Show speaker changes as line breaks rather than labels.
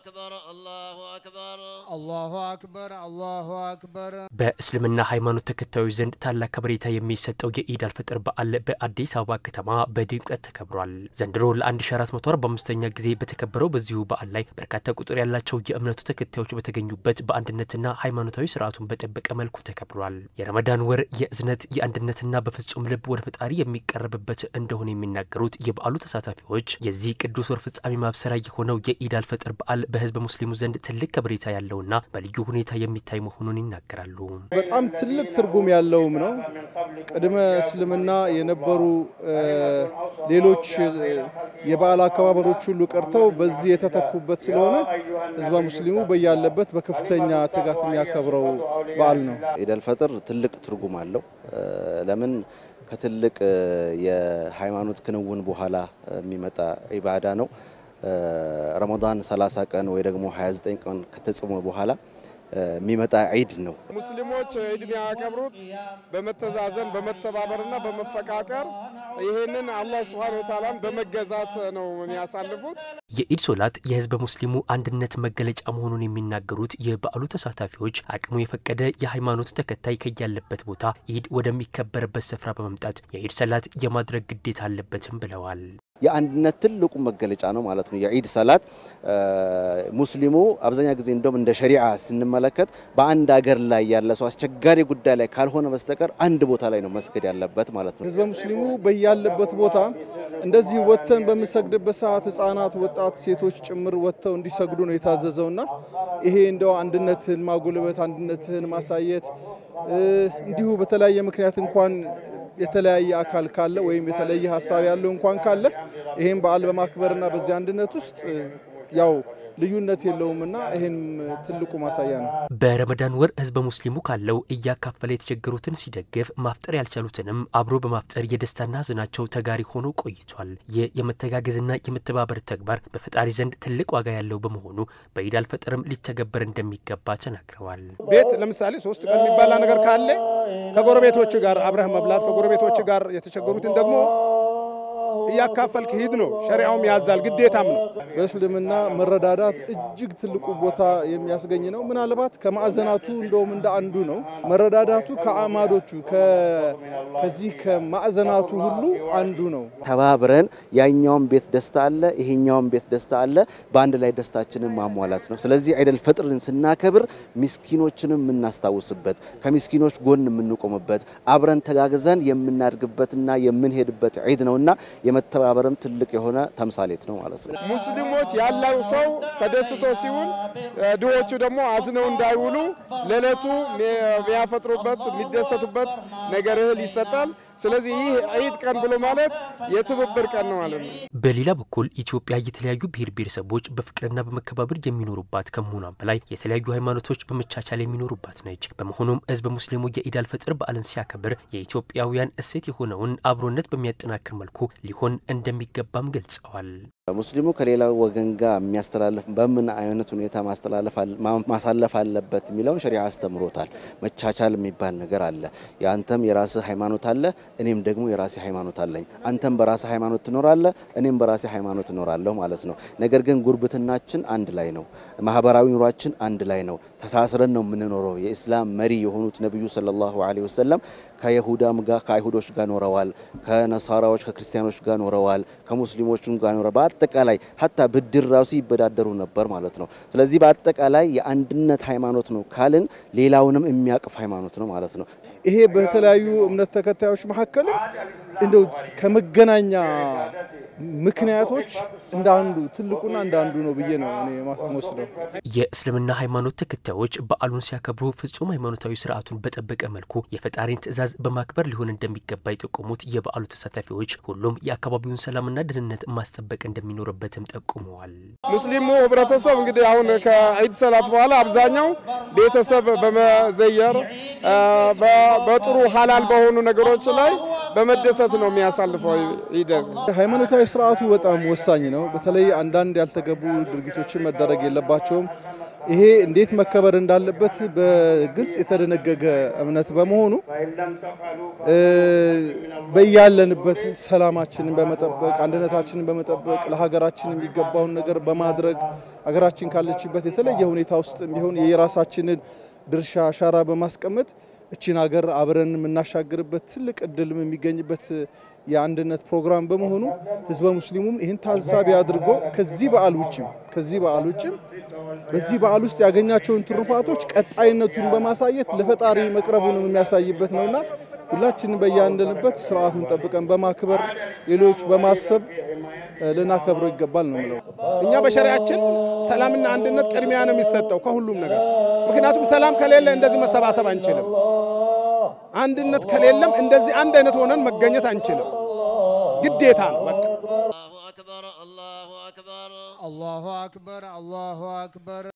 أكبر الله أكبر
አላሁ አክበር አላሁ አክበር።
በእስልምና ሃይማኖት ተከታዮች ዘንድ ታላቅ ከበሬታ የሚሰጠው የኢድ አልፈጥር በዓል በአዲስ አበባ ከተማ በድምቀት ተከብሯል። ዘንድሮ ለ1445ኛ ጊዜ በተከበረው በዚሁ በዓል ላይ በርካታ ቁጥር ያላቸው የእምነቱ ተከታዮች በተገኙበት በአንድነትና ሃይማኖታዊ ስርዓቱን በጠበቀ መልኩ ተከብሯል። የረመዳን ወር የእዝነት የአንድነትና በፍጹም ልብ ወደ ፈጣሪ የሚቀርብበት እንደሆነ የሚናገሩት የበዓሉ ተሳታፊዎች የዚህ ቅዱስ ወር ፍጻሜ ማብሰሪያ የሆነው የኢድ አልፈጥር በዓል በህዝበ ሙስሊሙ ዘንድ ትልቅ ከበሬታ ያለውና በልዩ ሁኔታ የሚታይ መሆኑን ይናገራሉ።
በጣም ትልቅ ትርጉም ያለውም ነው። ቅድመ እስልምና የነበሩ ሌሎች የበዓል አከባበሮች ሁሉ ቀርተው በዚህ የተተኩበት ስለሆነ ህዝበ ሙስሊሙ በያለበት በከፍተኛ ትጋት የሚያከብረው በዓል ነው።
ኢድ አልፈጥር ትልቅ ትርጉም አለው። ለምን ከትልቅ የሃይማኖት ክንውን በኋላ የሚመጣ ኢባዳ ነው። ረመዳን 30 ቀን ወይ ደግሞ 29 ቀን ከተጽሞ በኋላ የሚመጣ ዒድ ነው።
ሙስሊሞች ዒድ የሚያከብሩት በመተዛዘን በመተባበርና በመፈቃቀር ይህንን አላህ ሱብሓነሁ ወተዓላን በመገዛት ነው የሚያሳልፉት።
የኢድ ሶላት የህዝበ ሙስሊሙ አንድነት መገለጫ መሆኑን የሚናገሩት የበዓሉ ተሳታፊዎች አቅሙ የፈቀደ የሃይማኖት ተከታይ ከያለበት ቦታ ኢድ ወደሚከበርበት ስፍራ በመምጣት የኢድ ሰላት የማድረግ ግዴታ አለበትም ብለዋል።
የአንድነት ትልቁ መገለጫ ነው ማለት ነው። የዒድ ሰላት ሙስሊሙ አብዛኛ ጊዜ እንደውም እንደ ሸሪዓ ስንመለከት በአንድ ሀገር ላይ ያለ ሰው አስቸጋሪ ጉዳይ ላይ ካልሆነ በስተቀር አንድ ቦታ ላይ ነው መስገድ ያለበት ማለት ነው።
ህዝበ ሙስሊሙ በያለበት ቦታ እንደዚህ ወጥተን በምንሰግድበት ሰዓት ህጻናት፣ ወጣት፣ ሴቶች ጭምር ወጥተው እንዲሰግዱ ነው የታዘዘውና ይሄ እንደው አንድነትን ማጎልበት አንድነትን ማሳየት እንዲሁ በተለያየ ምክንያት እንኳን የተለያየ አካል ካለ ወይም የተለየ ሀሳብ ያለው እንኳን ካለ ይሄን በዓል በማክበርና በዚህ አንድነት ውስጥ ያው ልዩነት የለውምና ይሄም ትልቁ ማሳያ ነው።
በረመዳን ወር ህዝበ ሙስሊሙ ካለው እያካፈለ የተቸገሩትን ሲደግፍ ማፍጠር ያልቻሉትንም አብሮ በማፍጠር የደስታና ሀዘናቸው ተጋሪ ሆኖ ቆይቷል። ይህ የመተጋገዝና የመተባበር ተግባር በፈጣሪ ዘንድ ትልቅ ዋጋ ያለው በመሆኑ በኢድ አልፈጥርም ሊተገበር እንደሚገባ ተናግረዋል።
ቤት ለምሳሌ ሶስት ቀን የሚባላ ነገር ካለ ከጎረቤቶች ጋር አብረህ መብላት ከጎረቤቶች ጋር የተቸገሩትን ደግሞ እያካፈልክ ሂድ ነው። ሸሪዓውም ያዛል፣ ግዴታም ነው።
በእስልምና መረዳዳት እጅግ ትልቁ ቦታ የሚያስገኝ ነው። ምናልባት ከማዕዘናቱ እንደውም እንደ አንዱ ነው። መረዳዳቱ ከአዕማዶቹ ከዚህ ከማዕዘናቱ ሁሉ አንዱ ነው።
ተባብረን ያኛውም ቤት ደስታ አለ፣ ይሄኛውም ቤት ደስታ አለ። በአንድ ላይ ደስታችንን ማሟላት ነው። ስለዚህ ዒደል ፈጥርን ስናከብር ሚስኪኖችንም የምናስታውስበት፣ ከሚስኪኖች ጎን የምንቆምበት፣ አብረን ተጋግዘን የምናድግበትና የምንሄድበት ዒድ ነውና የመተባበርም ትልቅ የሆነ ተምሳሌት ነው ማለት ነው።
ሙስሊሞች ያለው ሰው ተደስቶ ሲውል ድሆቹ ደግሞ አዝነው እንዳይውሉ ለዕለቱ የሚያፈጥሩበት የሚደሰቱበት ነገር እህል ይሰጣል። ስለዚህ ይህ ዒድ ቀን ብሎ ማለት የትብብር ቀን ነው ማለት ነው።
በሌላ በኩል ኢትዮጵያ የተለያዩ ብሔር ብሔረሰቦች በፍቅርና በመከባበር የሚኖሩባት ከመሆኗም በላይ የተለያዩ ሃይማኖቶች በመቻቻል የሚኖሩባት ነች። በመሆኑም ህዝበ ሙስሊሙ የኢድ አልፈጥር በዓልን ሲያከብር የኢትዮጵያውያን እሴት የሆነውን አብሮነት በሚያጠናክር መልኩ ሊሆን እንደሚገባም ገልጸዋል።
ሙስሊሙ ከሌላው ወገን ጋር የሚያስተላልፍ በምን አይነት ሁኔታ ማሳለፍ አለበት የሚለውን ሸሪዓ አስተምሮታል። መቻቻል የሚባል ነገር አለ። የአንተም የራስህ ሃይማኖት አለ፣ እኔም ደግሞ የራሴ ሃይማኖት አለኝ። አንተም በራስህ ሃይማኖት ትኖራለህ፣ እኔም በራሴ ሃይማኖት እኖራለሁ ማለት ነው። ነገር ግን ጉርብትናችን አንድ ላይ ነው። ማህበራዊ ኑሯችን አንድ ላይ ነው። ተሳስረን ነው የምንኖረው። የኢስላም መሪ የሆኑት ነቢዩ ሰለላሁ ዐለይሂ ወሰለም ከይሁዳም ጋር ከአይሁዶች ጋር ኖረዋል፣ ከነሳራዎች ከክርስቲያኖች ጋር ኖረዋል፣ ከሙስሊሞችም ጋር ኖረዋል። በአጠቃላይ ሀታ ብድር ራሱ ይበዳደሩ ነበር ማለት ነው። ስለዚህ በአጠቃላይ የአንድነት ሃይማኖት ነው ካልን ሌላውንም የሚያቅፍ ሃይማኖት ነው ማለት ነው።
ይሄ በተለያዩ እምነት ተከታዮች መካከልም እንደው ከመገናኛ ምክንያቶች እንደ አንዱ ትልቁና እንደ አንዱ ነው ብዬ ነው እኔ ማስወስደው።
የእስልምና ሃይማኖት ተከታዮች በዓሉን ሲያከብሩ ፍጹም ሃይማኖታዊ ስርዓቱን በጠበቀ መልኩ የፈጣሪን ትዕዛዝ በማክበር ሊሆን እንደሚገባ የጠቆሙት የበዓሉ ተሳታፊዎች ሁሉም የአካባቢውን ሰላምና ደህንነት ማስጠበቅ እንደሚኖርበትም ጠቁመዋል።
ሙስሊሙ ህብረተሰብ እንግዲህ አሁን ከዒድ ሰላት በኋላ አብዛኛው ቤተሰብ በመዘየር በጥሩ ሀላል በሆኑ ነገሮች ላይ በመደሰት ነው የሚያሳልፈው ዒድን።
ሃይማኖታዊ ስርዓቱ በጣም ወሳኝ ነው። በተለይ አንዳንድ ያልተገቡ ድርጊቶችን መደረግ የለባቸውም። ይሄ እንዴት መከበር እንዳለበት በግልጽ የተደነገገ እምነት በመሆኑ በያለንበት ሰላማችንን በመጠበቅ አንድነታችንን በመጠበቅ ለሀገራችን የሚገባውን ነገር በማድረግ ሀገራችን ካለችበት የተለየ ሁኔታ ውስጥ ቢሆን የራሳችንን ድርሻ አሻራ በማስቀመጥ እቺን ሀገር አብረን የምናሻግርበት ትልቅ እድልም የሚገኝበት የአንድነት ፕሮግራም በመሆኑ ህዝበ ሙስሊሙም ይህን ታሳቢ አድርጎ ከዚህ በዓል ውጭም ከዚህ በዓል ውጭም በዚህ በዓል ውስጥ ያገኛቸውን ትሩፋቶች ቀጣይነቱን በማሳየት ለፈጣሪ መቅረቡንም የሚያሳይበት ነውና ሁላችንም በያንደንበት ስርዓቱን ጠብቀን በማክበር ሌሎች በማሰብ ልናከብረው ይገባል ነው የምለው።
እኛ በሸሪያችን ሰላምና አንድነት ቅድሚያ ነው የሚሰጠው ከሁሉም ነገር። ምክንያቱም ሰላም ከሌለ እንደዚህ መሰባሰብ አንችልም። አንድነት ከሌለም እንደዚህ አንድ አይነት ሆነን መገኘት አንችልም። ግዴታ ነው በቃ።
الله أكبر الله أكبر
الله أكبر الله أكبر